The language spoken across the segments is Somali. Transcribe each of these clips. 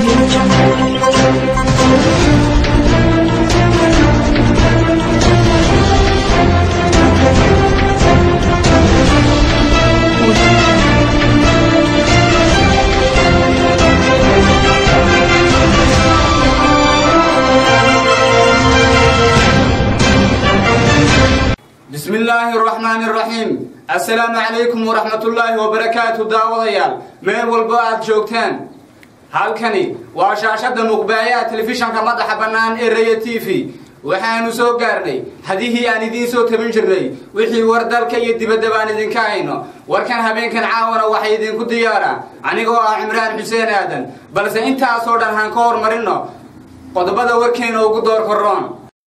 Audio Jungle. بسم الله الرحمن الرحيم السلام عليكم ورحمة الله وبركاته داوديال مeel walba aad joogtaan halkani waa shaashada muqbaaya telefishanka madaxa bannaan ee raya t v waxaanu soo gaarnay hadihii aan idiin soo tabin jirnay wixii war dalka iyo dibadda baan idinka hayno warkan habeenkan caawana waxay idinku diyaara anigoo ah cimraan xuseen aadan balse intaasoo dhan haan ka hormarino qodobada warkeena ugu door korroon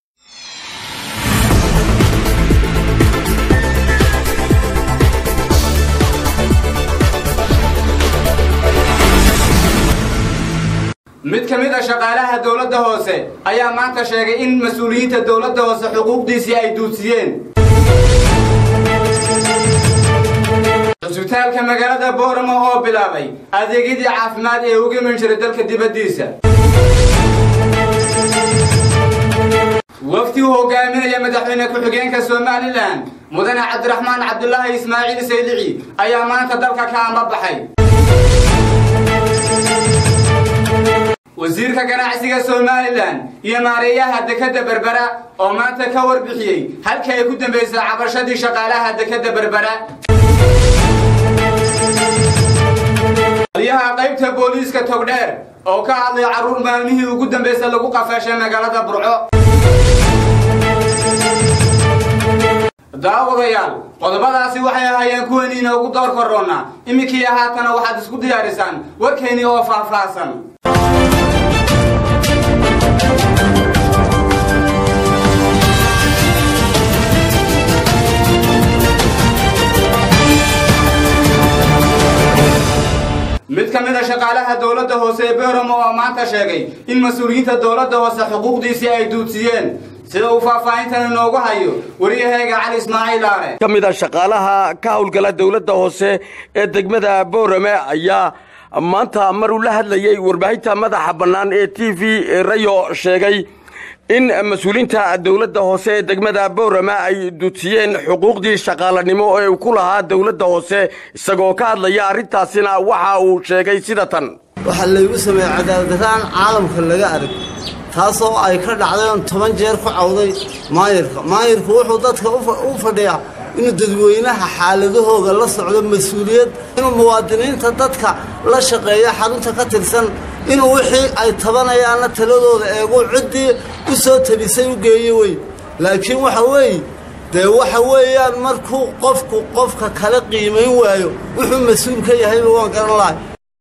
mid ka mid a shaqaalaha dowladda hoose ayaa maanta sheegay in mas-uuliyiinta dowladda hoose xuquuqdiisii ay duudsiyeen cusbitaalka magaalada booramo oo bilaabay adeegyadii caafimaad ee uga iman jiray dalka dibaddiisa wafdi uu hogaaminaya madaxweyne ku-xigeenka somalilan mudane cabdiraxmaan cabdulaahi ismaaciil saylici ayaa maanta dalka ka ambabaxay wasiirka ganacsiga somalilan iyo maareeyaha dekadda berbera oo maanta ka warbixiyey halka ay ku dambaysay cabashadii shaqaalaha dekadda berbera taliyaha qaybta booliiska togdheer oo ka hadlay carruur maalmihii ugu dambaysa lagu qafaashay magaalada burco daawadayaal qodobadaasi waxay ahaayeen kuwani inoogu door korroonna iminkii haatana waxaad isku diyaarisaan warkeennii oo faahfaahsan mid ka mid a shaqaalaha dowladda hoose ee beoramo oo maanta sheegay in mas-uuliyiinta dowladda hoose xuquuqdiisii ay duudsiyeen sida uu faahfaahintan inoogu hayo wariyaheega cali ismaaciil aare ka mid a shaqaalaha ka howlgala dowladda hoose ee degmada boorame ayaa maanta mar uu la hadlayey warbaahinta madaxa bannaan ee t v rayo sheegay in mas-uuliyiinta dowladda hoose ee degmada boorame ay duudsiyeen xuquuqdii shaqaalanimo ee uu ku lahaa dowladda hoose isagoo ka hadlaya arrintaasina waxa uu sheegay sida tan waxaa laygu sameeyey cadaaladdaraan caalamka laga arag taasoo ay ka dhacday oon toban jeer ku cawday maayirka maayirku wuxuu dadka u fadhiyaa inuu dadweynaha xaaladahooga la socdo mas-uuliyad inuu muwaadiniinta dadka la shaqeeya xarunta ka tirsan inuu wixii ay tabanayaanna taladooda eegu ciddii u soo tabisay u geeyo wey laakiin waxa weeye dee waxa weeyaan markuu qofku qofka kale qiimayn waayo wuxuu mas-uul ka yahayba waan garan lahay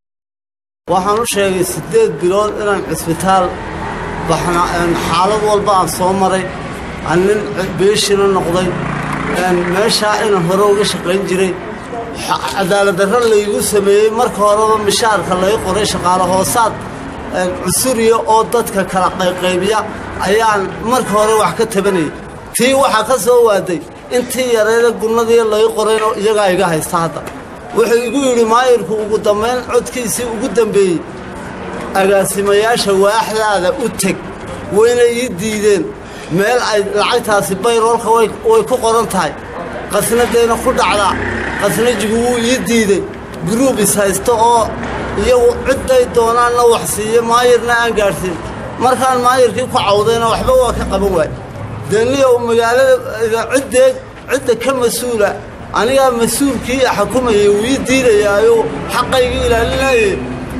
waxaan u sheegay siddeed bilood inaan cisbitaal baxna xaalad walba aan soo maray aan nin beeshina noqday meeshaa inaan hore uga shaqayn jiray cadaaladdarro laygu sameeyey marka horeba mishaarka lay qoray shaqaale hoosaad cusuriya oo dadka kala qayqaybiya ayaan marka hore wax ka tabanayay tii waxaa ka soo waaday intii yareeda gunnadii lay qorayno iyagaa iga haysta hadda wuxuu igu yidhi maayirku ugu dambayn codkiisii ugu dambeeyey agaasimayaasha waaxdaada u teg wayna ii diideen meel ay lacagtaasi bayroolka way ku qoran tahay qasnadayna ku dhacdaa qasnajigu wuu ii diidey guruub is haysta oo iyagu cidday doonaanna wax siiye maayirna aan gaadhsiin markaan maayirkii ku cawdayna waxba waa ka qaban waay deniyow magaalada ciddeed cidda ka mas-uula anigaa mas-uulkii xukumayay wuu ii diidayaayo xaqaygii ilaalinayay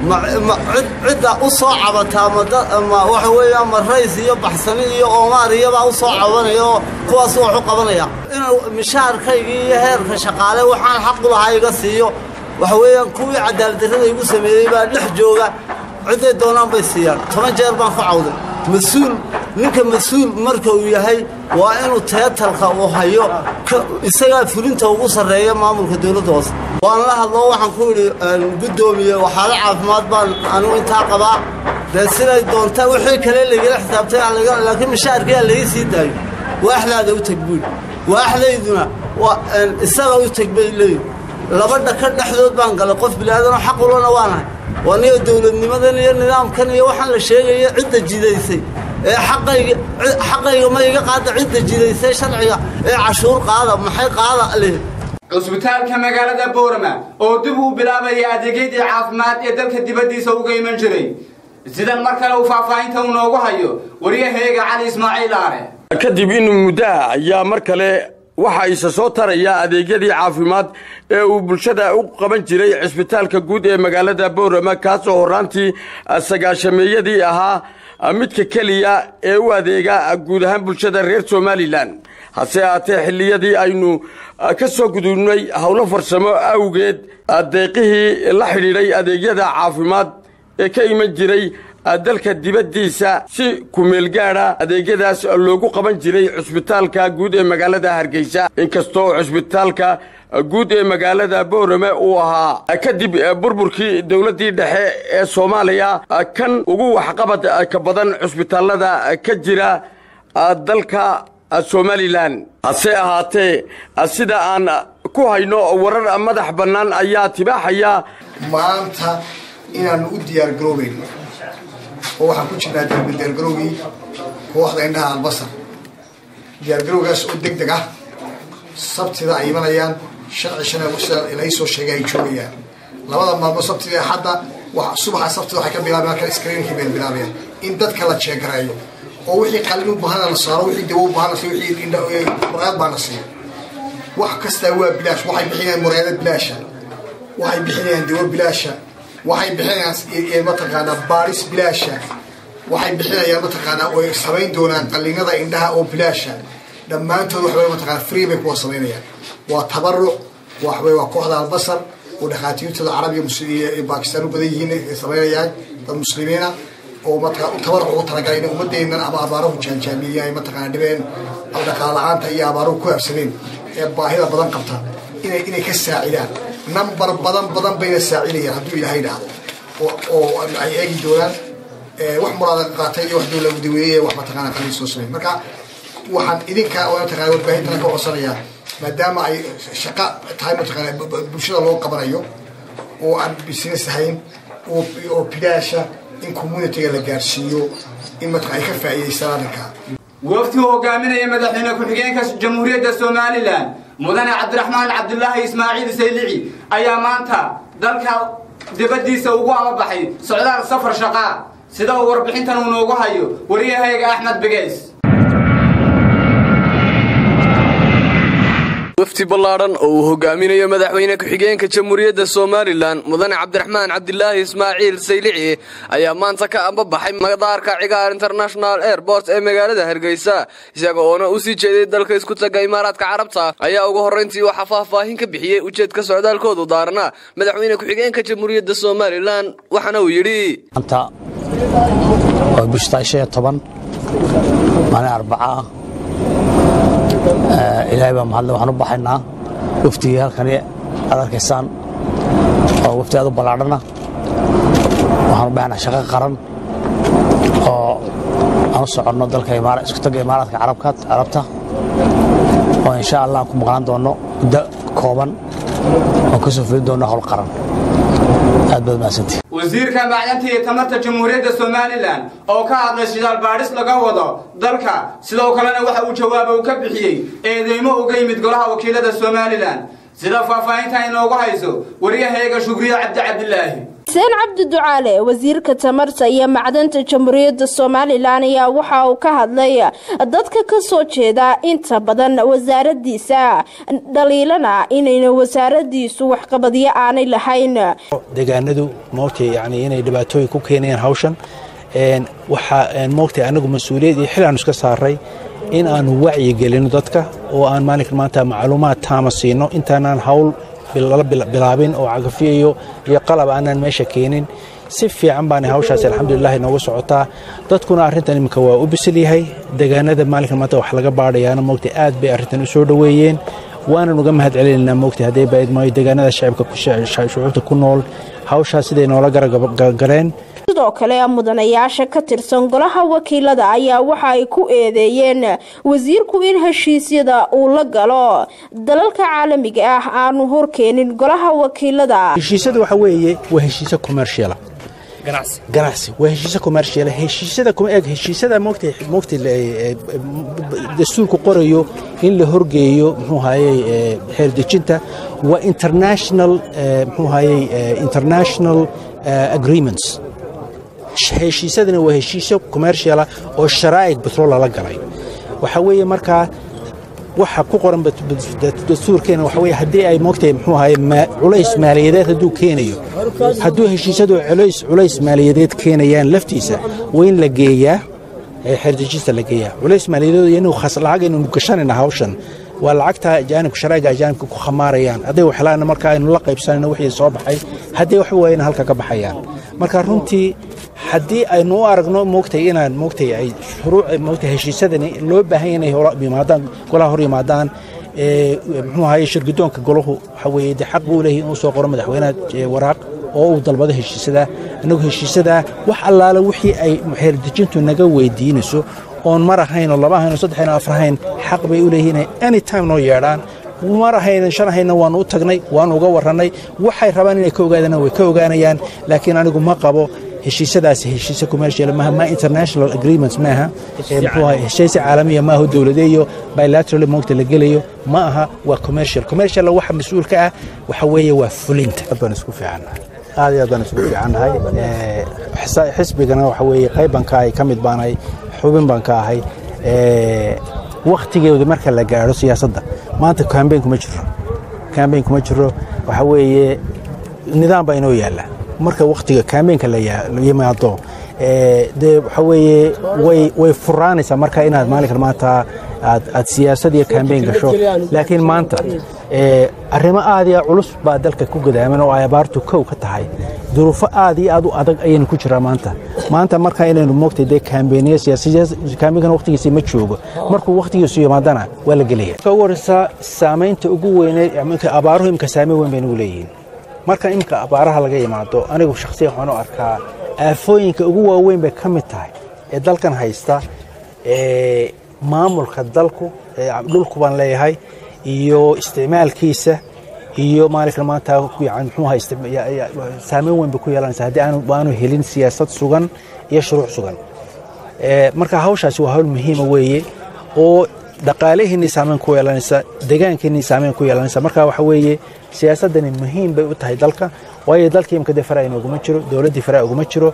cidda u soo cabataa ma waxa weeyaan ma rays iyo baxsani iyo oomaar iyabaa u soo cabanaya oo kuwaas wax u qabanaya inuu mishaarkaygii iyo heerka shaqaale waxaan xaqu lahaa iga siiyo waxa weeyaan kuwii cadaaladdarrada igu sameeyey baa dhex jooga cidday doonaan bay siiyaan toban jeer baan ku cawday mas-uul ninka mas-uul marka uu yahay waa inuu teetalka uu hayo isagaa fulinta ugu sarreeya maamulka dowladda hoose waan la hadloo waxaan ku idhi guddoomiye waxaala caafimaad baan anigu intaa qabaa dee siday doontaa wixii kale laygala xisaabtay laakiin mishaarkiyaa laga sii daayo waaxdaada u teg buudhi waaxdayduna isaga u teg bay leeyihin laba dhaka dhexdood baan galay qof bilaadanoo xaq ulana waanahay waa niyo dowladnimadan iyo nidaamkan iyo waxaan la sheegaya cidda jidaysay ee xaqayga xaqayga ma iga qaada cidda jidaysay sharciga ee cashuur qaada maxay qaada leh cusbitaalka magaalada boorama oo dib uu bilaabaya adeegyadii caafimaad ee dalka dibaddiisa uga iman jiray sidan mar kale uu faahfaahinta uu noogu hayo waryaheega cali ismaaciil aare kadib in muddaha ayaa mar kale waxa isa soo taraya adeegyadii caafimaad ee uu bulshada u qaban jiray cisbitaalka guud ee magaalada boorama kaasoo horraantii sagaashameeyadii ahaa midka keliya ee u adeega guud ahaan bulshada reer somalilan hase ahaatee xilliyadii aynu ka soo gudubnay howlo farsamo awgeed deeqihii la xidhiidhay adeegyada caafimaad ee ka iman jiray dalka dibaddiisa si kumeelgaadha adeegyadaas loogu qaban jiray cusbitaalka guud ee magaalada hargeysa inkastoo cusbitaalka guud ee magaalada boorame uu ahaa kadib burburkii dowladdii dhexe ee soomaaliya kan ugu waxqabad ka badan cusbitaallada ka jira dalka somalilan hase ahaatee sida aan ku hayno warar madax bannaan ayaa tibaaxaya maanta inaannu u diyaargaroobayno oo waxaan ku jirnaa diyaargarowgii kooxda indhaha albasar diyaargarowgaas oo deg deg ah sabtida ay imanayaan sharci shan sida lai soo sheegay ay joogayaan labada maalmood sabtida hadda subaxa sabtida waxay ka bilaabayan halka screenkii bay bilaabayaan in dadka la jeegareeyo oo wixii qalin u baahana la saaro wixii dawo u baahana siiyo wixii muraayad baa la siiyo wax kastaa waa bilaash waxay bixinayaan muraayada bilaasha waxay bixinayaan dawo bilaasha waxay bixinayaan mataqaanaa baaris bilaasha waxay bixinayaan mataqaanaa oy samayn doonaan qallinada indhaha oo bilaasha dhammaantood waxbay mataqaana free bay kuwa samaynayaan waa tabaruc waxbay waa kooxda albasar oo dhakhaatiirtooda carabiga iyo baakistaan u badan yihiin samaynayaan dad muslimiina oo mataqaa u tabaruc ugu talagalay inay ummadeennan ama abaaruhu jaanjaamiyeen ay mataqaana dhibeen ama dhaqaala la-aanta iyo abaaruhu ku habsadeen ee baahida badan qabta inay inay ka saacidaan number badan badan bayna saacidayaan hadduu ilaahay idhaahdo oo ay eegi doonaan wax muraada qaatay iyo wax dowla daweeye wax mataqaana qalin soo samey marka waxaan idinka oo mataqaana warbaahintana ka codsanayaa maadaama ay shaqa tahay mataqaana bulshada loo qabanayo oo aan business ahayn oo bidaasha in communityga la gaarsiiyo in mataqana ay ka faa'iidaystaan arrinka wafti uu hogaaminaya madaxweyne ku-xigeenka jamhuuriyadda somalilan mudane cabdiraxmaan cabdulaahi ismaaciil saylici ayaa maanta dalka dibaddiisa ugu amabaxay socdaal safar shaqaa sida uu warbixintan uu noogu hayo wariyahayga axmed begeys wafdi ballaadhan oo uu hogaaminayo madaxweyne ku-xigeenka jamhuuriyadda somalilan mudane cabdiraxmaan cabdilaahi ismaaciil saylici ayaa maanta ka ambabaxay madaarka cigaar international airport ee magaalada hargeysa isaga oona u sii jeeday dalka isku taga imaaraadka carabta ayaa ugu horrayntii waxaa faahfaahin ka bixiyey ujeedka socdaalkoodu daarna madaxweyne ku-xigeenka jamhuuriyadda somalilan waxaana uu yidhi maalin arbaca ilaahay baa mahadle waxaan u baxaynaa waftigii halkani aad arkaysaan oo wafti aad u ballaadhana waxaan u baxaynaa shaqo qaran oo aan u soconno dalka isku tagga imaaraadka carabta oo insha allah aan ku maqnaan doonno muddo kooban oo ka soo fulin doonno howl qaran aad baad mahadsantihi wasiirka macdanta iyo tamarta jamhuuriyadda somalilan oo ka hadlay shidaal baadhis laga wado dalka sidoo kalena waxa uu jawaaba uu ka bixiyey eedeymo uga yimid golaha wakiilada somalilan sida faahfaahinta inoogu hayso waryaheega shugriye cabdi cabdilaahi xuseen cabdi ducaale wasiirka tamarta iyo macdanta jamhuuriyadda somalilan ayaa waxa uu ka hadlay dadka ka soo jeeda inta badan wasaaradiisa dhaliilana inayna wasaaradiisu waxqabadyo aanay lahayn deegaanadu moogtay yani inay dhibaatooyin ku keenayaan hawshan waxaa moogtay anagu mas-uuliyad iyo xil aanu iska saaray in aanu wacyigelino dadka oo aan maalinkan maanta macluumaad taama siino intaanaan hawl lala bilaabin oo cagafiyayo iyo qalab aanaan meesha keenin si fiican baana hawshaasi alxamdulilah nooga socotaa dadkuna arrintan iminka waa u bisil yahay deegaanada maalinkan maanta wax laga baadhayaana moogtay aad bay arrintan u soo dhoweeyeen waanan uga mahad celinaynaa moogtay hadday bayd maayo deegaanada shucuubta ku nool hawshaas siday noola garagaleen sidoo kale mudanayaasha ka tirsan golaha wakiilada ayaa waxa ay ku eedeeyeen wasiirku in heshiisyada uu la galo dalalka caalamiga ah aanu horkeenin golaha wakiilada heshiisyada waxa weeye waa heshiisyo commerciala ganacsi ganacsi waa heshiise commercial heshiisada kuma eeg heshiisada moogtay moogtay dastuurku qorayo in la horgeeyo muxuu hayey xeerdejinta waa international muxuu hayey international agreements heshiisadana waa heshiisyo commerciala oo sharaa'ig betrol lala galay waxa weeye markaa waxa ku qoran dastuurkeena waxa weeye haddii ay moogtahay muxuu ahaye culays maaliyadeed hadduu keenayo hadduu heshiisyadu culays culays maaliyadeed keenayaan laftiisa waa in la geeyaa xeerdejista la geeyaa culays maaliyadeed inuu khas lacag inuu gashanayna hawshan waa lacagta ajaanibka sharaa'iga ajaanibka ku khamaarayaan hadday waxlaana marka aynu la qaybsanayno wixii soo baxay haddii wax waayana halka ka baxayaan marka runtii haddii aynu u aragno moogtay inaan moogtay ay shuruuc moogtay heshiisadani loo baahan inay yimaadaan golaha hor yimaadaan muxuu ahaye shirgudoonka golahu waxa weeye dee xaq buu leeyahay inuu soo qoro madaxweynaha waraaq oo uu dalbado heshiisadaa innagu heshiisadaa wax allaale wixii ay xeerdejintu naga weydiinayso oon mar ahayn oo laba ahayn oo saddex ahayn oo afar ahayn xaq bay u leeyihiin inay any time noo yeedhaan mar ahaynan shan ahayna waannu u tagnay waannu uga warrannay waxay rabaan inay ka ogaadana way ka ogaanayaan laakiin anigu ma qabo heshiisadaasi heshiise commercial maaha ma international agreements maaha muxuu ahay heshiise caalamiya maaha dowladeeyo bilateral moogta la gelayo ma aha waa commercial commercial waxa mas-uulka ah waxa weeye waa fulinta aad baan isku fiicannahay aad iyo aad baan isku fiicannahay xisbigana waxa weeye qayban ka ahay ka mid baan ahay xubin baan ka ahay wakhtigeedu marka la gaadho siyaasadda maanta kambeyn kuma jiro kambeyn kuma jiro waxa weeye nidaam baa inoo yaalla marka wakhtiga kambeynka la yimaado dee waxa weeye way way furaanaysaa marka inaad maalinkan maanta aad aad siyaasad iyo kambeyn gasho laakiin maanta arrimo aad iyo culus baa dalka ku gadaaman oo ay abaartu kow ka tahay duruufo aad iyo aad u adag ayaynu ku jiraa maanta maanta marka inaynu moogtay dee kaambeyniyo siyaaskambeynkan wakhtigiisa ma joogo markuu wakhtigiisu yimaadana waa la gelaya marka ugu horreysa saamaynta ugu weyneed abaaruhu imka saameyn weyn bay nagu leeyihiin marka imika abaaraha laga yimaado anigu shakhsiyan waxaan u arkaa aafooyinka ugu waaweyn bay ka mid tahay ee dalkan haysta maamulka dalku dhulku baan leeyahay iyo isticmaalkiisa iyo maalinkan maanta muxuuha saameyn weyn bay ku yeelanaysa haddii aanu helin siyaasad sugan iyo shuruuc sugan marka hawshaasi waa hawl muhiima weeye oo dhaqaalaheennii saameyn ku yeelanaysa deegaankeenii saameyn ku yeelanaysa marka waxa weeye siyaasaddani muhiim bay u tahay dalka waayo dalkii imka dee faraa inooguma jiro dowladdii faraa uguma jiro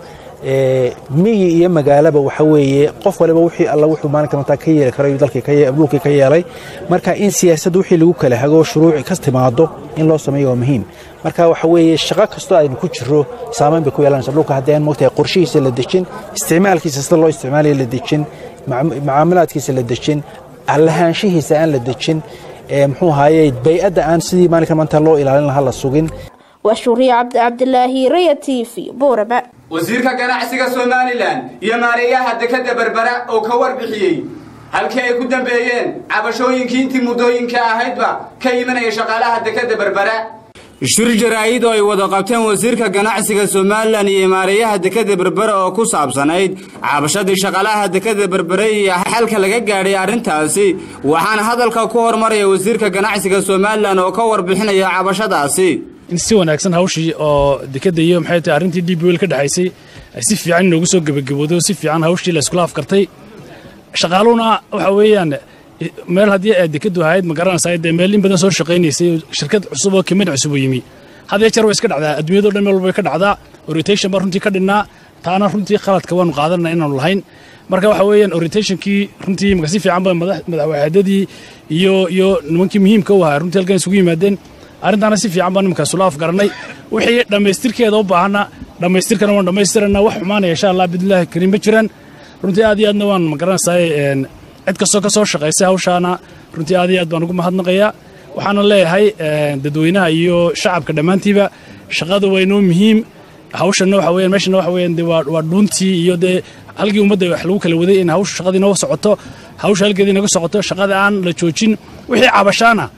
miyi iyo magaalaba waxa weeye qof waliba wixii alla wuxuu maalinka maanta ka yeeli karayo dalkii dhulkii ka yeelay marka in siyaasadda wixii lagu kala hago shuruuci ka timaado in loo sameeyo waa muhiim marka waxa weeye shaqo kastoo aynu ku jiro saameyn bay ku yeelanaysa dhulka haddii aan moogtahay qorshihiisa la dejin isticmaalkiisa sida loo isticmaalaya la dejin mucaamalaadkiisa la dejin lahaanshihiisa aan la dejin muxuu ahaye bay-adda aan sidii maalinka maanta loo ilaalin lahaa la sugin waa shuuriye cabdi cabdilaahi raya t v boorama wasiirka ganacsiga somalilan iyo maareeyaha dekadda berbera oo ka warbixiyey halkii ay ku dambeeyeen cabashooyinkii intii muddooyinka ahaydba ka imanaya shaqaalaha dekadda berbera shir jaraa'id oo ay wada qabteen wasiirka ganacsiga somalilan iyo maareeyaha dekadda berbera oo ku saabsanayd cabashadii shaqaalaha dekadda berbere iyo xalka laga gaadhay arrintaasi waxaana hadalka ku hormaraya wasiirka ganacsiga somalilan oo ka warbixinaya cabashadaasi in si wanaagsan hawshii oo dekadda iyo maxay tahay arrintii d b wel ka dhexaysay ay si fiican inoogu soo gebagabooday oo si fiican hawshii la iskula afkartay shaqaaluhuna waxa weeyaan meel haddii ay dekaddu ahayd ma garanaysaa dee meel in badan soo shaqaynaysay shirkad cusub oo kimid cusub u yimi had iyo jeer way iska dhacdaa adduunyado dhan meel walba way ka dhacdaa orientation baa runtii ka dhinnaa taana runtii khaladka waanu qaadanana inaanu lahayn marka waxa weeyaan orientationkii runtii imaka si fiican ba madaxwaxaadadii iyo iyo nimankii muhiimka u ahaa runtii halkan isugu yimaadeen arrintaana si fiican baan nimanka isula afgarannay wixii dhammaystirkeeda u baahana dhammaystirkana waan dhammaystirana wax xumaanaya insha allah bidnillaahi kariim ma jiraan runtii aad iyo aadna waan magaranaysaa cid kastoo ka soo shaqaysay hawshaana runtii aad iyo aad baan ugu mahadnaqayaa waxaana leeyahay dadweynaha iyo shacabka dhammaantiiba shaqadu waa inoo muhiim hawshanna waxa weeyaan meeshana waxa weeyaan dee waa waa dhuuntii iyo dee halkii ummadda wax lagu kala waday in hawsha shaqadii inoo socoto hawsha halkeedii inaga socoto shaqada aan la joojin wixii cabashaana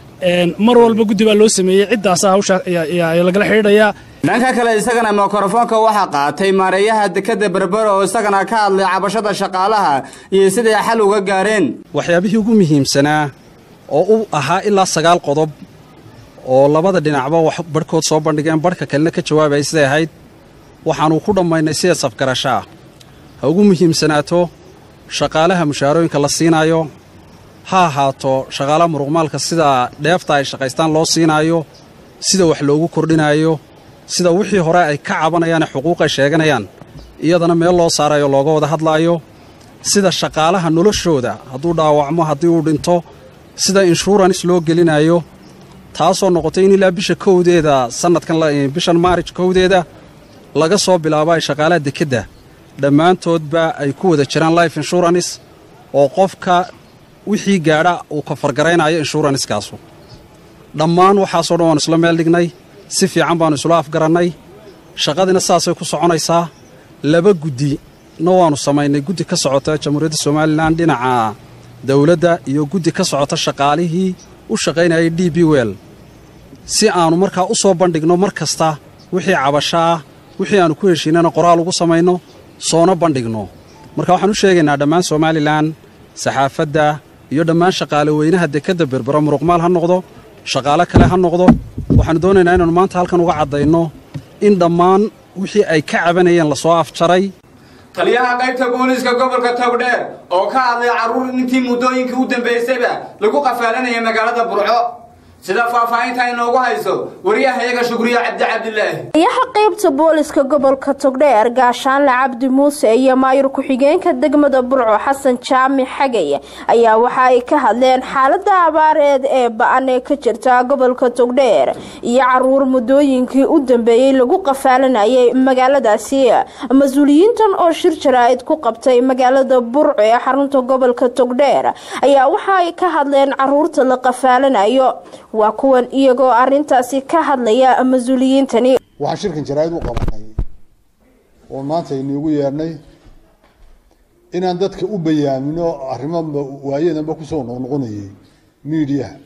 mar walba guddi baa loo sameeyey ciddaasa hawsha lagala xidhiidhayaa dhanka kale isagana mikrofoonka waxaa qaatay maareeyaha dekadda berbera oo isagana ka hadlay cabashada shaqaalaha iyo siday xal uga gaareen waxyaabihii ugu muhiimsanaa oo u ahaa ilaa sagaal qodob oo labada dhinacba wax barhkood soo bandhigeen barhka kalena ka jawaabayay siday ahayd waxaannu ku dhammaynay sideed safgarasho ah ha ugu muhiimsanaato shaqaalaha mushaarooyinka la siinaayo ha ahaato shaqaalaha muruqmaalka sida dheefta ay shaqaystaan loo siinaayo sida wax loogu kordhinaayo sida wixii hore ay ka cabanayaane xuquuq ay sheeganayaan iyadana meel loo saarayo looga wada hadlaayo sida shaqaalaha noloshooda hadduu dhaawacmo haddii uu dhinto sida inshuurans loo gelinayo taasoo noqotay in ilaa bisha kowdeeda sannadkan bishan maarij kowdeeda laga soo bilaabo ay shaqaalaha dekedda dhammaantoodba ay ku wada jiraan life insurance oo qofka wixii gaadha uu ka fargaraynayo inshuranskaasu dhammaan waxaasoo dhan waannu isla meel dhignay si fiican baannu isula afgarannay shaqadiina saasay ku soconaysaa laba guddi na waannu samaynay guddi ka socota jamhuuriyadda somalilan dhinaca dawladda iyo guddi ka socota shaqaalihii u shaqaynayay d b wel si aannu markaa u soo bandhigno mar kasta wixii cabasho ah wixii aannu ku heshiinana qoraal ugu samayno soona bandhigno marka waxaan u sheegaynaa dhammaan somalilan saxaafadda iyo dhammaan shaqaale weynaha dekedda berbero muruqmaal ha noqdo shaqaale kale ha noqdo waxaannu doonaynaa inaannu maanta halkan uga caddayno in dhammaan wixii ay ka cabanayeen lasoo afjaray taliyaha qaybta booliiska gobolka togdheer oo ka hadlay carruur intii muddooyinkii u dambaysayba lagu qafaalanaya magaalada burco sida faahfaahinta inoogu hayso wariyahayaga shukriya cabdi cabdilaahi taliyaha qaybta booliska gobolka togdheer gaashaanle cabdi muuse iyo maayur ku-xigeenka degmada burco xasan jaamic xagay ayaa waxa ay ka hadleen xaalada abaareed ee ba-an ee ka jirta gobolka togdheer iyo caruur muddooyinkii u dambeeyey lagu qafaalanayay magaaladaasi mas-uuliyiintan oo shir jaraa'id ku qabtay magaalada burco ee xarunta gobolka togdheer ayaa waxa ay ka hadleen caruurta la qafaalanayo waa kuwan iyagoo arintaasi ka hadlaya mas-uuliyiintani waxaan shirkan jaraa'id u qabanay oo maanta iniigu yeedhnay inaan dadka u bayaamino arrimo waayadanba kusoo noqnoqonayay miidiyaha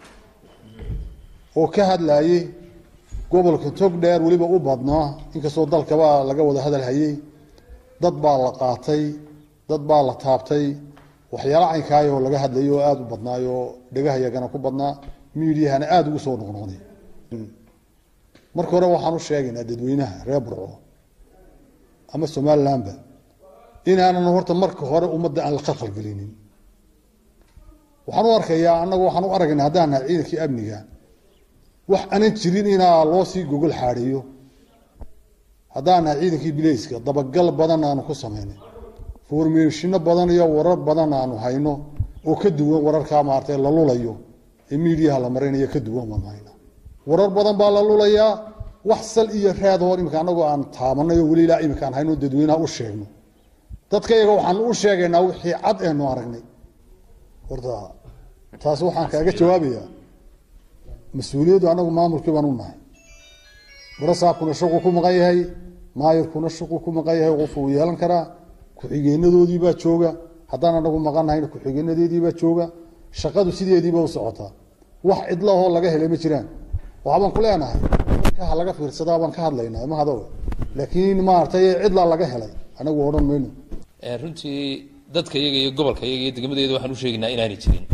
oo ka hadlayay gobolka tog dheer weliba u badnaa inkastoo dalkaba laga wada hadal hayay dad baa la qaatay dad baa la taabtay waxyaala caynkaayoo laga hadlayay oo aada u badnaayoo dhegahayagana ku badnaa miidiyahana aada ugu soo noqnoqday marka hore waxaan u sheegaynaa dadweynaha reer burco ama somalilandba inaanan horta marka hore ummadda aan la khalkhalgelinin waxaan u arkayaa annagu waxaan u aragnaa haddaan nahay ciidankii amniga wax aanan jirin inaa loo sii gogol xaadhiyo haddaan nahay ciidankii bileyska dabagal badan aanu ku samaynay formeeshino badan iyo warar badan aanu hayno oo ka duwan wararkaa maaragtay la lulayo ee miidiyaha la maraynayo ka duwan baan hayna warar badan baa la lulayaa wax sal iyo raad hor imika annagoo aan taabanay oo weli ilaa imika aan hayno dadweynaha u sheegno dadka iyaga waxaan u sheegaynaa wixii cad eenu aragnay horta taas waxaan kaaga jawaabayaa mas-uuliyaddu annagu maamulkii baan u nahay warasaabkuna shaquu ku maqan yahay maayirkuna shaquu ku maqan yahay qof uu yeelan karaa ku-xigeenadoodii baa jooga haddaan anagu maqan nahayna ku-xigeenadeedii baa jooga shaqadu sideediiba u socotaa wax cidlahoo laga helay ma jiraan waxbaan ku leenahay marka ha laga fiirsadaa baan ka hadlaynaa ma hado laakiin maaragtay cidlaa laga helay anagu odhan mayno runtii dadka iyaga iyo gobolka iyaga iyo degmadeeda waxaan u sheegaynaa inaanay jirin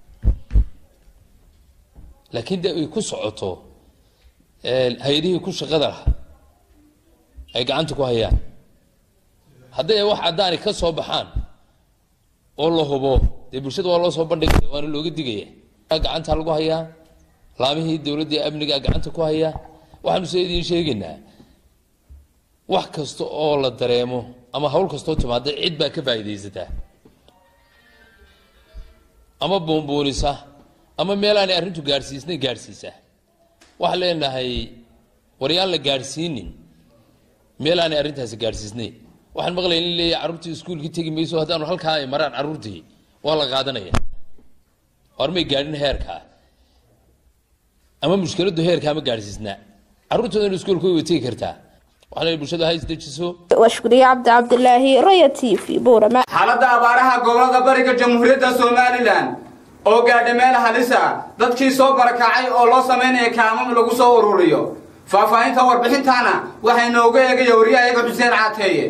laakiin de ay ku socoto hay-adihii ku shaqada laha ay gacanta ku hayaan hadday wax caddaani ka soo baxaan oo la hubo dee bulshada waa loo soo bandhigaya waana looga digaya gacanta lagu hayaa laamihii dowladda amniga gacanta ku hayaa waxaanu se idiin sheegaynaa wax kasta oo la dareemo ama hawl kastoo timaada cid baa ka faa'iidaysataa ama buunbuunisa ama meel aanay arrintu gaadhsiisnay gaadhsiisa waxaan leenahay waryaan la gaadhsiinin meel aanay arrintaasi gaadhsiisnayn waxaan maqlaya in leeyahay carruurtii iskuulkii tegi mayso haddaanu halkaa ay maraan carruurtii waa la qaadanaya hormay gaadhin heerkaa ama mushkiladdu heerkaa ma gaadhsiisnaa carruurtoodan iskuulka way tegi kartaa waxaan leeyahay bulshada ha isdejiso waa shukriye cabdi cabdilaahi roya t v buurama xaaladda abaaraha gobolada bariga jamhuuriyadda somalilan oo gaadha meel halisa dadkii soo barakacay oo loo samaynaya kaamam lagu soo ururiyo faahfaahinta warbixintaana waxay nooga eegaya wariyahayaga xuseen caateeye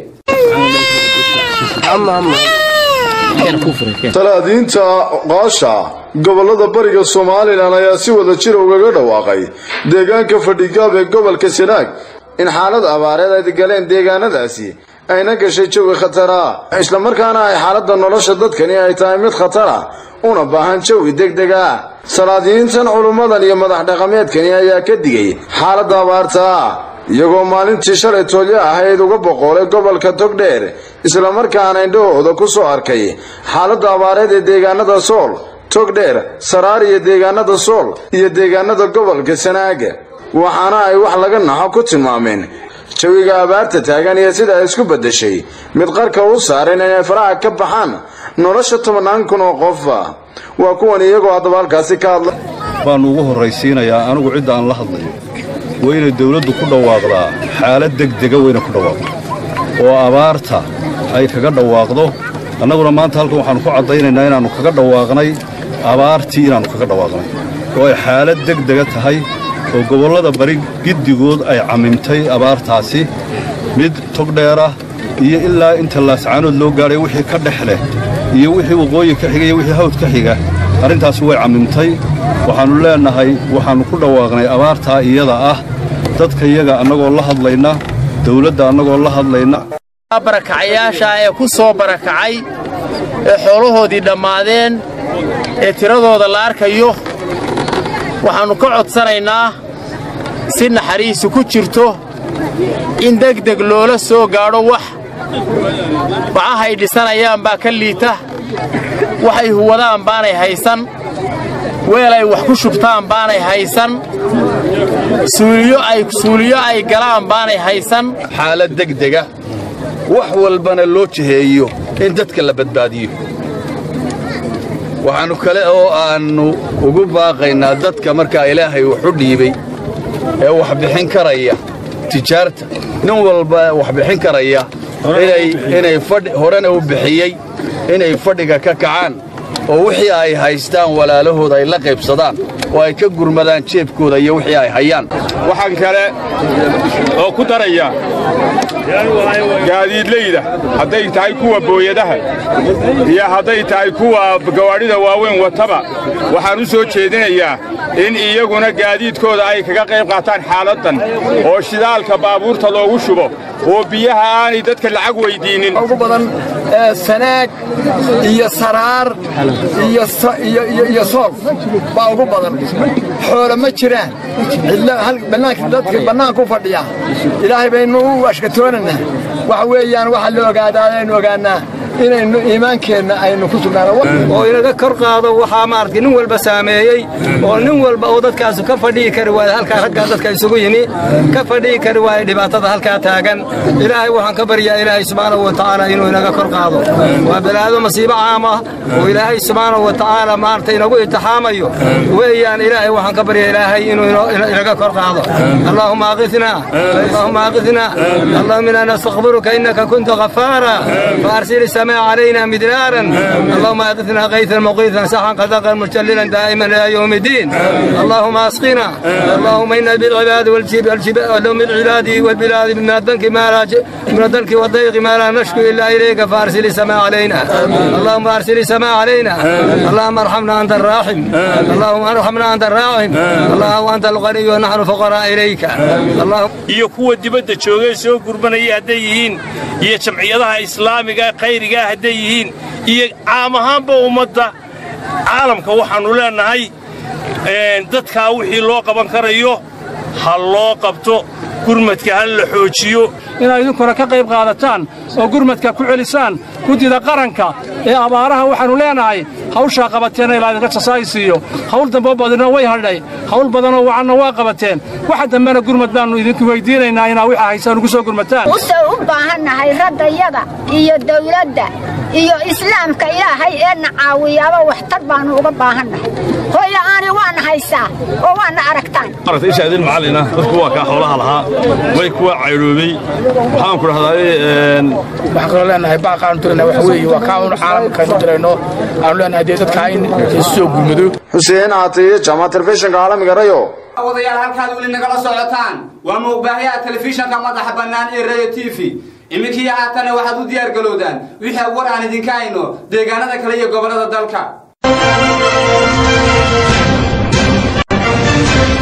talaadiinta qaasha gobolada bariga somalilan ayaa si wada jira ugaga dhawaaqay deegaanka fadhigaab ee gobolka sanaag in xaalad abaareed ay galeen deegaanadaasi ayna gashay jawi khatara islamarkaana ay xaaladda nolosha dadkani ay tahay mid khatara una baahan jawi degdeg ah salaadiyiintan culummadan iyo madax dhaqameedkani ayaa ka digay xaaladda abaarta iyagoo maalintii shalay toolyo ahayd uga boqoolay gobolka togdheer islamarkaana indhahooda ku soo arkay xaaladda abaareed ee deegaanada sool togdheer saraar iyo deegaanada sool iyo deegaanada gobolka sanaaga waxaana ay wax laga naxo ku tilmaameen jawiga abaarta taagan iyo sida ay isku beddeshay mid qarka u saaran inay faraha ka baxaan nolosha tobannaan kun oo qofa waa kuwan iyagoo haddaba halkaasi ka hadla baannu ugu horraysiinayaa anigu cidda aan la hadlayo waa inay dawladdu ku dhawaaqdaa xaalad degdega wayna ku dhawaaqdo oo abaarta ay kaga dhawaaqdo annaguna maanta halkan waxaannu ku caddaynaynaa inaannu kaga dhawaaqnay abaartii inaannu kaga dhawaaqnay oo ay xaalad degdega tahay oo gobollada bari giddigood ay cammimtay abaartaasi mid togdheerah iyo ilaa inta laascaanood loo gaadhay wixii ka dhex leh iyo wixii waqooyi ka xiga iyo wixii hawd ka xiga arrintaasi way cammimtay waxaannu leennahay waxaannu ku dhawaaqnay abaartaa iyada ah dadka iyaga annagoo la hadlayna dawladda annagoo la hadlayna barakacayaasha ee ku soo barakacay ee xoolahoodii dhammaadeen ee tiradooda la arkayo waxaannu ka codsanaynaa si naxariisu ku jirto in degdeg loola soo gaadho wax bacahay dhisanayaan baa ka liita waxay huwadaan baanay haysan weel ay wax ku shubtaan baanay haysan suuliyo ay galaan baanay haysan xaalad degdega wax walbana loo jiheeyo in dadka la badbaadiyo waxaannu kale oo aannu ugu baaqaynaa dadka markaa ilaahay wuxu dhiibay ee wax bixin karaya tijaarta nin walba wax bixin karaya inay horena u bixiyey inay fadhiga ka kacaan oo wixii ay haystaan walaalahooda ay la qaybsadaan oo ay ka gurmadaan jeebkooda iyo wixii ay hayaan waxaan kale oo ku daraya gaadiidlayda hadday tahay kuwa booyadaha iyo hadday tahay kuwa gawaadhida waaweyn wataba waxaan u soo jeedinayaa in iyaguna gaadiidkooda ay kaga qayb qaataan xaaladdan oo shidaalka baabuurta loogu shubo oo biyaha aanay dadka lacag weyddiinnin ugu badan sanaag iyo saraar iyo sool baa ugu badan xoolo ma jiraan dadka bannaanku fadhiya ilaahay baynu u ashkatoonanaa waxa weeyaan waxaa la ogaadaa aynu ogaannaa inaynu iimaankeenna aynu ku sugnaano oo inaga kor qaado waxaa maaragtay nin walba saameeyey oo nin walba oo dadkaasu ka fadhihi kari waayo halkaa raggaa dadka isugu yimi ka fadhihi kari waayo dhibaatada halkaa taagan ilaahay waxaan ka baryaa ilaahay subxaanahu wa tacaala inuu inaga kor qaado waa balaado masiibo caam ah oo ilaahay subxaanahu wa tacaala maaragtay inagu itixaamayo weeyaan ilaahay waxaan ka baryaa ilaahay inuu inaga kor qaado allaahuma aqithnaa allaahuma aqithnaa allahuma inaa nastakfiruka innaka kunta ghafaara faarsil السماء علينا مدرارا اللهم اغثنا غيثا مغيثا سحا قدقا مجللا دائما الى يوم الدين اللهم اسقنا اللهم انا بالعباد والجبال من العباد والبلاد من الدنك ما لا من الدنك والضيق ما لا نشكو الا اليك فارسل السماء علينا اللهم ارسل السماء علينا اللهم ارحمنا انت الراحم اللهم ارحمنا انت الراحم اللهم انت الغني ونحن فقراء اليك اللهم iyo kuwa dibadda joogay soo gurbanaya hadday yihiin iyo jamciyadaha islaamiga khayrigaa hadday yihiin iyo caam ahaanba ummadda caalamka waxaannu leennahay dadkaa wixii loo qaban karayo ha loo qabto gurmadka ha la xoojiyo inaad idinkuna ka qayb qaadataan oo gurmadka ku celisaan guddida qaranka ee abaaraha waxaannu leenahay hawshaa qabateena ilaa idinka jasaaysiiyo hawl dambo badina way hadhay hawl badanoo wacanna waa qabateen waxa dambena gurmad baannu idinku weydiinaynaa inaa wixaa haysaan ugu soo gurmataan usoo u baahannahay raggayada iyo dawladda iyo islaamka ilaahay eena caawiyaaba waxtar baannu uga baahannahay hooya'aani waana haysaa oo waana aragtaan isha idin macallina dadku waa kaa xoolaha lahaa way kuwa cayroobay waxaan ku dhahdaa waxaan kaloo leenahay baaqaanu tirana waxa weeye waa kaa un caalamkaynu dirayno aanu leenahay dee dadkaa in soo gurmado xuseen aatiye jaamac telefishinka caalamiga rayo wadayaal halkaad weli nagala socotaan waa muuqbaahayaha telefishanka madaxa bannaan ee rayo t v iminkii haatana waxaad u diyaar galowdaan wixii war aan idinka hayno deegaanada kale iyo gobollada dalka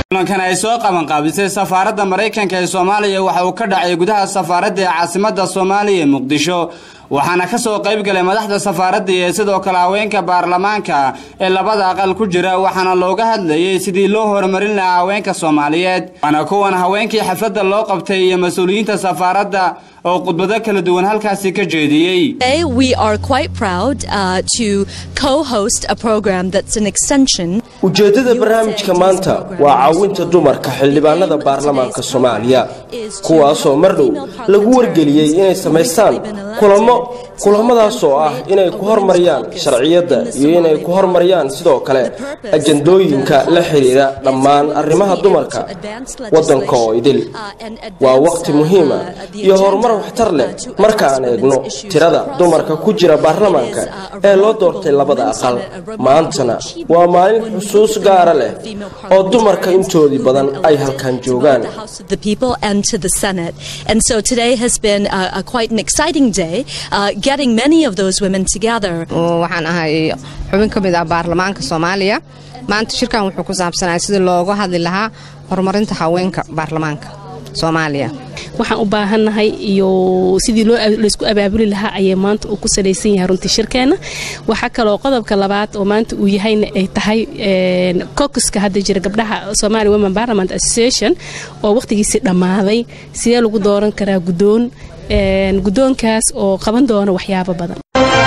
kulankan ay soo qabanqaabisay safaaradda maraykanka ee soomaaliya waxa uu ka dhacay gudaha safaaradda ee caasimadda soomaaliya ee muqdisho waxaana ka soo qayb galay madaxda safaaradda iyo sidoo kale haweenka baarlamaanka ee labada aqal ku jira waxaana looga hadlayey sidii loo horumarin lahaa haweenka soomaaliyeed waana kuwan haweenkii xafladda loo qabtay iyo mas-uuliyiinta safaaradda oo khudbado kala duwan halkaasi ka jeediyey Today, we are quite proud uh, to co-host a program that's an extension ujeeddada barnaamijka maanta waa caawinta dumarka xildhibaanada baarlamaanka soomaaliya kuwaasoo mar dhow lagu wargeliyey inay samaystaan kulamo kulamadaas oo ah inay ku hormariyaan sharciyadda iyo inay ku hormariyaan sidoo kale ajandooyinka la xidhiidha dhammaan arrimaha dumarka waddanka oo idil waa waqti muhiima iyo horumar waxtar leh markaan eegno tirada dumarka ku jira baarlamaanka ee loo doortay labada aqal maantana waa maalin xusuus gaara leh oo dumarka intoodii badan ay halkan joogaan House of the People and to the Senate. And so today has been a, a quite an exciting day, uh, getting many of those women together. waxaan ahay xubin ka mid ah baarlamaanka soomaaliya maanta shirkan wuxuu ku saabsanaya sidii looga hadli lahaa horumarinta haweenka baarlamaanka soomaaliya waxaan u baahannahay iyo sidii loo laysku abaabuli lahaa ayay maanta uu ku salaysan yahay runtii shirkeenna waxaa kaloo qodobka labaad oo maanta uu yahayna ay tahay kokuska hadda jira gabdhaha Somali Women Parliament Association oo waqtigiisii dhammaaday sidee lagu dooran karaa guddoon guddoonkaas oo qaban doona waxyaabo badan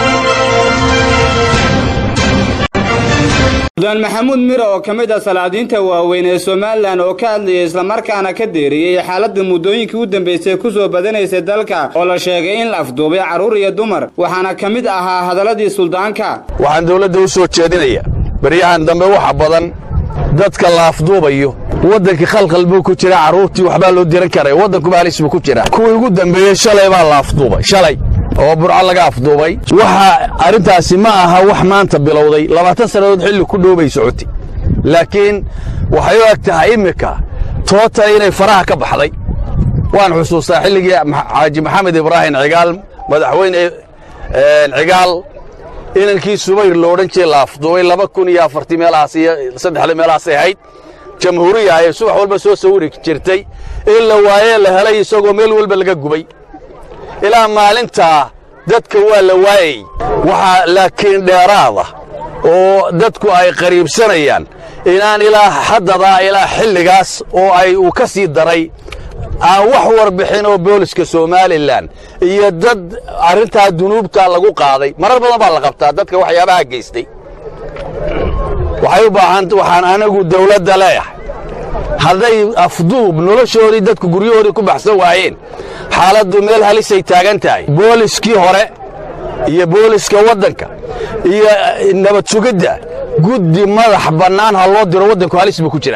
mudaan maxamuud miro oo ka mid ah salaadiinta waaweyn ee somalilan oo ka hadlayay islamarkaana ka deeriyey xaaladda muddooyinkii u dambaysay ku soo badanaysay dalka oo la sheegay in la afduubay carruur iyo dumar waxaana ka mid ahaa hadalladii suldaanka waxaan dawladda u soo jeedinayaa baryahan dambe waxa badan dadka la afduubayo waddankii khalkhal buu ku jira carruurtii waxbaa loo diran karay waddankuba halis buu ku jira kuwii ugu dambeeyey shalay baa la afduubay shalay oo burco laga afduubay waxa arrintaasi ma aha wax maanta bilowday labaatan sannadood xilli ku dhoobay socotay laakiin waxay u eg tahay immika toota inay faraha ka baxday waan xusuustaa xilligii xaaji maxamed ibraahim cigaal madaxweyne cigaal inankii subayr lo odhan jiray la afduubay laba kun iyo afartii meelahaas iyo saddexda meelahaasay ahayd jamhuuriya ayay subax walba soo sawiri jirtay in la waayee la helay isagoo meel walba laga gubay ilaa maalintaa dadka waa la waayey waxaa laakiin dheeraada oo dadku ay qariibsanayaan inaan ilaa xaddadaa ilaa xilligaas oo ay uu ka sii daray aan wax warbixin oo booliska somalilan iyo dad arrintaa dunuubta lagu qaaday marar badan baa la qabtaa dadka waxyaabaha geystay waxay u baahan waxaan anagu dawladda leeyahay hadday afduub noloshoodii dadku guryahoodii ku baxsan waayeen xaaladdu meel halisay taagan tahay booliskii hore iyo booliska waddanka iyo nabad sugidda guddi madax bannaan ha loo diro waddanku halis buu ku jira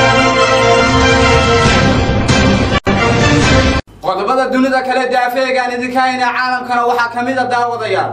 qodobada dunida kale daafeegaan idinka hayna caalamkana waxaa ka mid a daawadayaal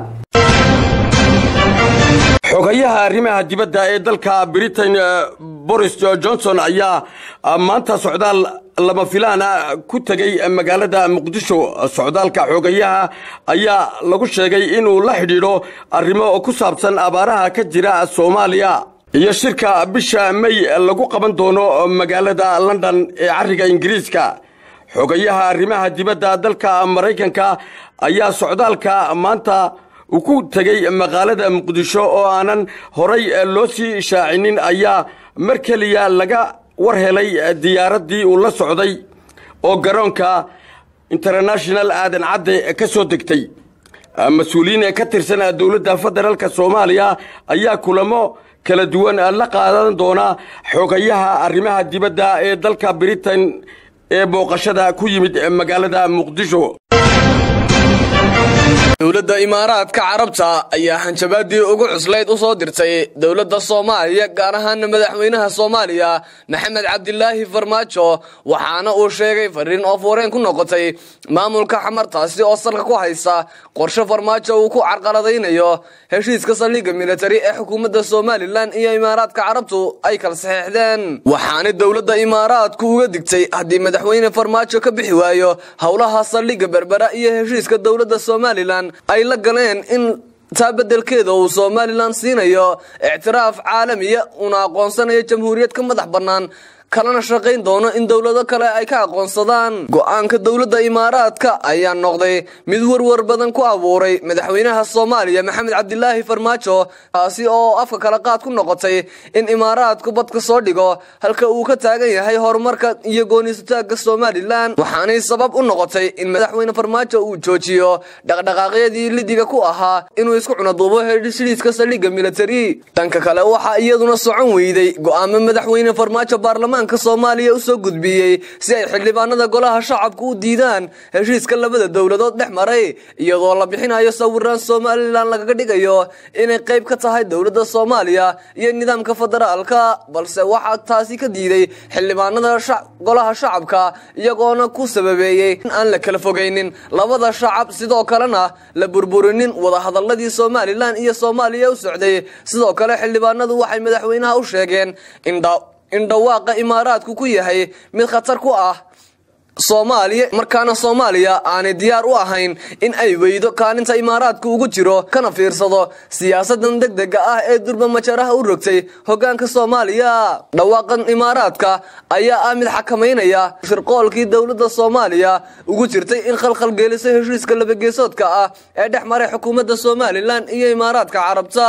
xogayaha arrimaha dibadda ee dalka britain boris johnson ayaa maanta socdaal lama filaana ku tegey magaalada muqdisho socdaalka xogayaha ayaa lagu sheegay inuu la xidhiidho arrimo ku saabsan abaaraha ka jira soomaaliya iyo shirka bisha may lagu qaban doono magaalada london ee carriga ingiriiska xogayaha arrimaha dibadda dalka maraykanka ayaa socdaalka maanta uu ku tegey magaalada muqdisho oo aanan horay loo sii shaacinin ayaa mar keliya laga war helay diyaaraddii uu la socday oo garoonka international aadan cadde ka soo degtay mas-uuliyiin ka tirsan dowladda federaalk soomaaliya ayaa kulamo kala duwan la qaadan doona xogayaha arrimaha dibadda ee dalka britain ee booqashada ku yimid magaalada muqdisho dowladda imaaraadka carabta ayaa hanjabaadii ugu cuslayd u soo dirtay dowladda soomaaliya gaar ahaana madaxweynaha soomaaliya maxamed cabdilaahi farmaajo waxaana uu sheegay fariin oo fuureen ku noqotay maamulka xamartaasi oo salka ku haysa qorshe farmaajo uu ku carqaladaynayo heshiiska saldhigga militari ee xukuumadda somalilan iyo imaaraadka carabtu ay kala saxeexdeen waxaana dowladda imaaraadku uga digtay haddii madaxweyne farmaajo ka bixi waayo howlaha saldhigga berbera iyo heshiiska dowladda somalilan ay la galeen in taa beddelkeeda uu somalilan siinayo ictiraaf caalamiya una aqoonsanayo jamhuuriyad ka madax bannaan kalena shaqayn doono in dowlado kale ay ka aqoonsadaan go'aanka dowladda imaaraadka ayaa noqday mid warwar badan ku abuuray madaxweynaha soomaaliya maxamed cabdilaahi farmaajo taasi oo afka kala qaad ku noqotay in imaaraadku badka soo dhigo halka uu ka taagan yahay horumarka iyo gooniisutaagga somalilan waxaanay sabab u noqotay in madaxweyne farmaajo uu joojiyo dhaqdhaqaaqyadii lidiga ku ahaa inuu isku cunaduubo heshiiska saldhigga militari dhanka kale waxaa iyaduna socon weyday go'aamo madaxweyne farmaajo baarlamaanka soomaaliya u soo gudbiyey si ay xildhibaanada golaha shacabku u diidaan heshiiska labada dowladood dhex maray iyadoo la bixinayo sawiraan somalilan lagaga dhigayo inay qayb ka tahay dowladda soomaaliya iyo nidaamka federaalka balse waxaa taasi ka diiday xildhibaanada golaha shacabka iyagoona ku sababeeyey in aan la kala fogaynin labada shacab sidoo kalena la burburinin wadahadaladii somalilan iyo soomaaliya u socday sidoo kale xildhibaanadu waxay madaxweynaha u sheegeen in dhawaaqa imaaraadku ku yahay mid khatar ku ah soomaaliya markaana soomaaliya aanay diyaar u ahayn in ay weydo kaalinta imaaraadku ugu jiro kana fiirsado siyaasadan degdega ah ee durba majaraha u rogtay hogaanka soomaaliya dhawaaqan imaaraadka ayaa ah mid xakamaynaya shirqoolkii dowladda soomaaliya ugu jirtay in khalkhal geeliso heshiiska labageesoodka ah ee dhex maray xukuumadda somalilan iyo imaaraadka carabta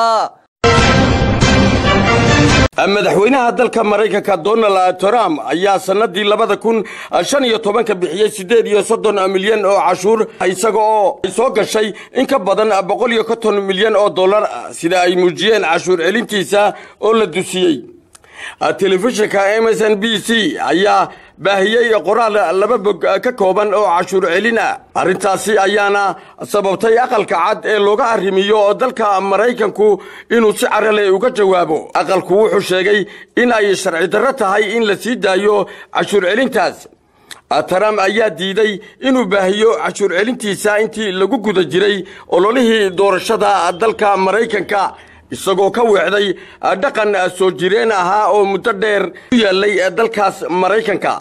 madaxweynaha dalka maraykanka donald trump ayaa sannadii labada kun shan iyo tobanka bixiyey siddeed iyo soddon milyan oo cashuur isaga oo ay soo gashay in ka badan boqol iyo konton milyan oo dollar sida ay muujiyeen cashuur celintiisa oo la dusiyey telefishinka m s n b c ayaa baahiyey qoraal laba bog ka kooban oo cashuur celin ah arrintaasi ayaana sababtay aqalka cad ee looga arrimiyo dalka maraykanku inuu si carale uga jawaabo aqalku wuxuu sheegay in ay sharci darro tahay in la sii daayo cashuur celintaas trump ayaa diiday inuu baahiyo cashuur celintiisa intii lagu guda jiray ololihii doorashada dalka maraykanka isagoo ka weecday dhaqan soo jireen ahaa oo muddo dheer u yaallay dalkaas maraykanka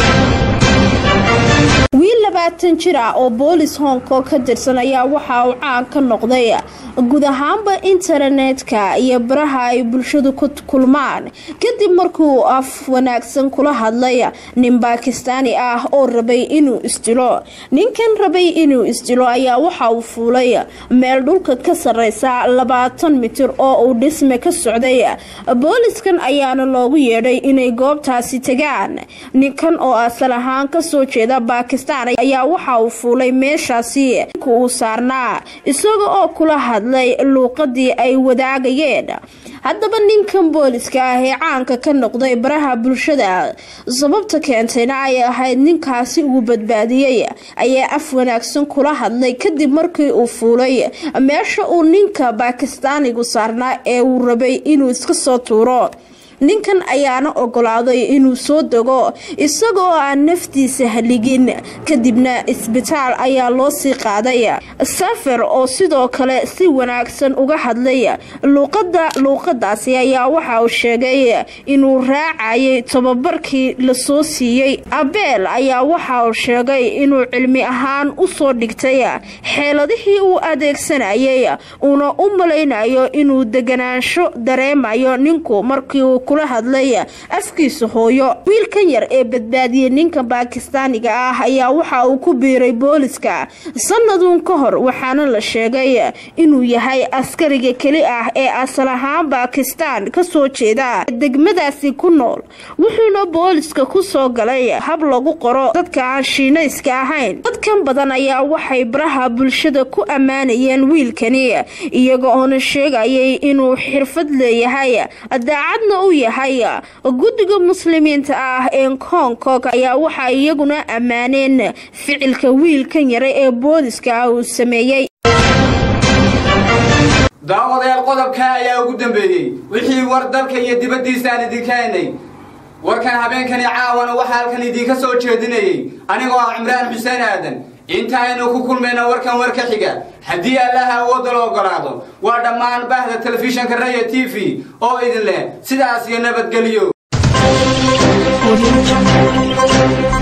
wiil labaatan jir ah oo boolis hong kong ka tirsan ayaa waxa uu caan ka noqday guud ahaanba internetka iyo baraha ay bulshadu ku kulmaan kadib markuu af wanaagsan kula hadlay nin bakistaani ah oo rabay inuu isdilo ninkan rabay inuu isdilo ayaa waxa uu fuulay meel dhulka ka sareysa labaatan mitir oo uu dhisme ka socday booliskan ayaana loogu yeedhay inay goobtaasi tagaan ninkan oo asal ahaan kasoo jeeda bakistan ayaa waxa uu fuulay meeshaasi uu saarnaa isaga oo kula hadlay luuqadii ay wadaagayeen haddaba ninkan booliska ah ee caanka ka noqday baraha bulshada sababta keentayna ay ahayd ninkaasi uu badbaadiyey ayaa af wanaagsan kula hadlay kadib markii uu fuulay meesha uu ninka bakistaanigu saarnaa ee uu rabay inuu iska soo tuuro ninkan ayaana ogolaaday inuu soo dego isagoo aan naftiisa haligin kadibna isbitaal ayaa loo sii qaaday safer oo sidoo kale si wanaagsan uga hadlay luuqada luuqadaasi ayaa waxa uu sheegay inuu raacayay tababarkii lasoo siiyey abeel ayaa waxa uu sheegay inuu cilmi ahaan usoo dhigtay xeeladihii uu adeegsanayay uuna u malaynayo inuu deganaansho dareemayo ninku markii uu kula hadlay afkiisa hooyo wiilkan yar ee badbaadiyey ninka baakistaaniga ah ayaa waxa uu ku biiray booliska sannaduun ka hor waxaana la sheegay inuu yahay askariga keli ah ee asal ahaan baakistaan kasoo jeeda degmadaasi ku nool wuxuuna booliska ku soo galay hab lagu qoro dadka aan shiinayska ahayn dadkan badan ayaa waxay baraha bulshada ku ammaanayeen wiilkani iyaga oona sheegayay inuu xirfad leeyahay daacadna u yahay guddiga muslimiinta ah ee hong kong ayaa waxaa iyaguna ammaaneen ficilka wiilkan yare ee booliska ah uu sameeyey daawadayaal qodobka ayaa ugu dambeeyey wixii war dalka iyo dibaddiisa aan idinka haynay warkan habeenkani caawana waxaa halkan idinka soo jeedinayey anigoo ah cimraan xuseen aadan intaaynu ku kulmayna warkan war ka xiga haddii allaha awoodda la ogolaado waa dhammaan bahda telefishinka raya t v oo idin leh sidaas iyo nabadgelyo